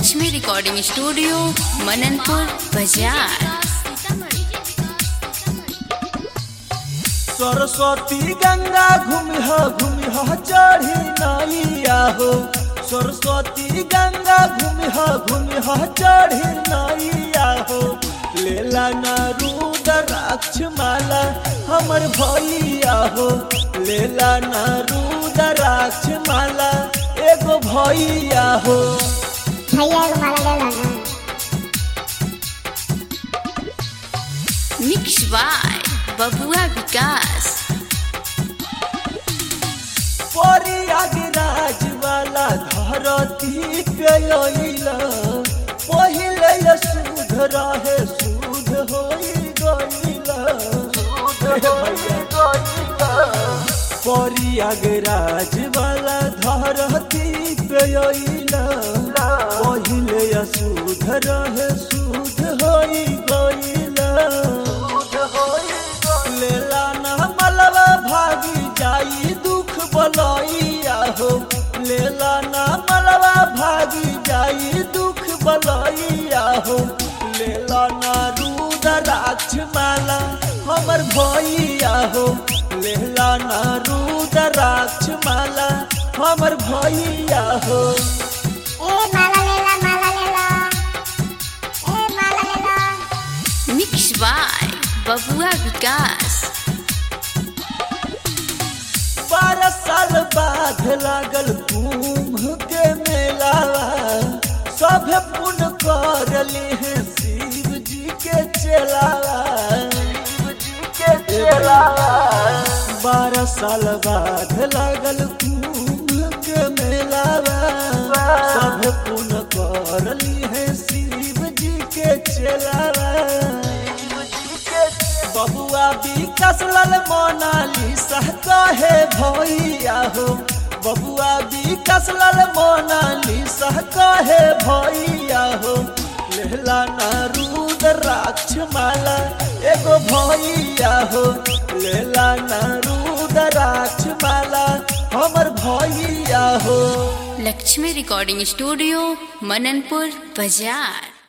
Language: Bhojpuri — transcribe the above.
लक्ष्मी रिकॉर्डिंग स्टूडियो मननपुर बाजार सरस्वती गंगा घूमिह घूमिह चढ़ी नैया हो सरस्वती गंगा घूमिह घूमिह चढ़ी नैया हो लेला न रुद्राक्ष माला हमर भैया हो लेला न रुद्राक्ष माला एगो भैया हो भैया एगो माला ले लो ना मिक्स बाय बबुआ विकास परियागराज वाला धरती पे अइला पहिले सुध रहे सुध होई गइला परियागराज वाला धरती पे अइला पहिले सुध रहे सुध होई गइला लेला ना मलवा भागी जाई दुख बलैया हो लेला ना मलवा भागी जाई दुख बलैया हो लेला ना रुद्राक्ष माला हमर भैया हो लेला ना रुद्राक्ष माला हमर भैया हो ए माला ले ला माला ले ला ए माला ले ला मिक्स बाय बबुआ विकास बारह साल बाद लागल कुंभ के मेलावा सब पुण्य कर हैं शिव जी के चलावा शिव जी के चलावा बारह साल बाद लागल कुंभ के मेलावा सब पुण्य कर हैं शिव जी के चलावा बबुआ विकास लाल मोनालिसा कहे भैया हो बबुआ विकास लाल मोनालिसा कहे भैया हो लेला ना रुद्राक्ष माला एगो भैया हो लेला ना रुद्राक्ष माला हमर भैया हो लक्ष्मी रिकॉर्डिंग स्टूडियो मननपुर बाजार